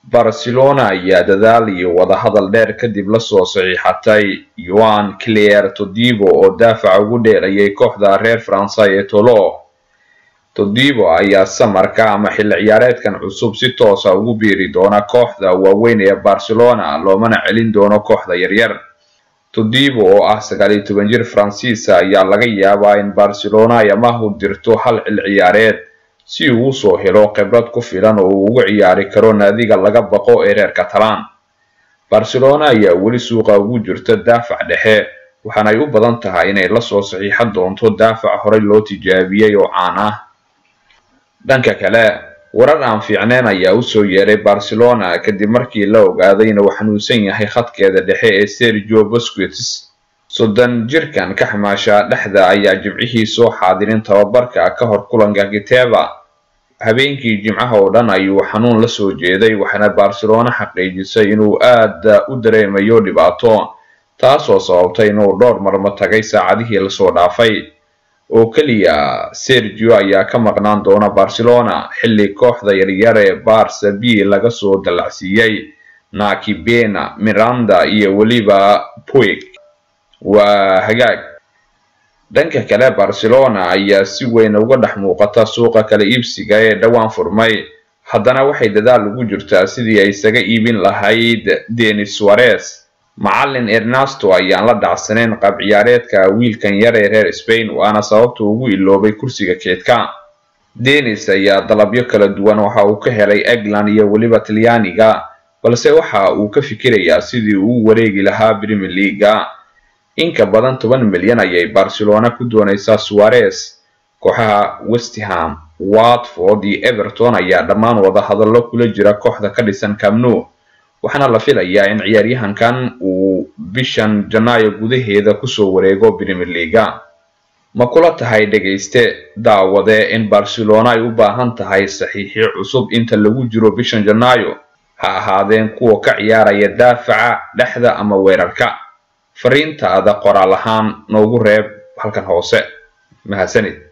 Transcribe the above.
barcelona ayaa dadaal iyo wadahadal dheer kadib lasoo saxiixatay yoan claire todibo oo daafaca ugu dheerayay kooxda reer faransa ee tolo todibo ayaa samarka ama xilli ciyaareedkan cusub si toosa ugu biiri doona kooxda waaweyn ee barcelona loomana celin doono kooxda yaryar todibo oo ah sagaal iyo toban jir faransiisa ayaa laga yaabaa in barcelona ay amahu dirto hal xil ciyaareed si uu usoo helo khibrad ku filan oo uu ugu ciyaari karo naadiga laga baqo ee reer catalan barcelona ayaa weli suuqa ugu jirta daafac dhexe waxaanay u badan tahay inay lasoo saxiixan doonto daafac horey loo tijaabiyey oo caan ah dhanka kale warar aan fiicneyn ayaa usoo yeeray barcelona kadib markii la ogaaday inuu xanuunsan yahay khadkeeda dhexe ee sergio busquets soddon jirkan ka xamaasha dhexda ayaa jimcihii soo xaadirin tababarka ka hor kulanka kiteva habeenkii jimcaha oo dhan ayuu xanuun la soo jeeday waxaana barcelona xaqiijisay inuu aada u dareemayo dhibaato taasoo sababtay inuu dhowr marmo tagay saacadihii lasoo dhaafay oo keliya sergio ayaa ka maqnaan doona barcelona xilli kooxda yaryar ee barsa b laga soo dallacsiiyey naki bena miranda iyo weliba puig waa hagaag dhanka kale barcelona ayaa si weyn uga dhex muuqata suuqa kala iibsiga ee dhowaan furmay haddana waxay dadaal ugu jirtaa sidii ay isaga iibin lahayd denis suarez macalin ernesto ayaan la dhacsanayn qaab ciyaareedka wiilkan yar ee reer spain waana sababta ugu iloobay kursiga keedka denis ayaa dalabyo kala duwan waxa uu ka helay england iyo weliba talyaaniga balse waxa uu ka fikirayaa sidii uu wareegi lahaa premier leaga inka badan toban milyan ayay barcelona ku doonaysaa suarez kooxaha westham watford iyo everton ayaa dhammaan wada hadallo kula jira kooxda ka dhisan camnu waxaana la filayaa in ciyaaryahankan uu bishan janaayo gudaheeda kusoo wareego premier leaga ma kula tahay dhegayste daawade in barcelona ay u baahan tahay saxiixyo cusub inta lagu jiro bishan janaayo ha ahaadeen kuwa ka ciyaaraya daafaca dhexda ama weerarka fariintaada qoraal ahaan noogu reeb halkan hoose mahadsanid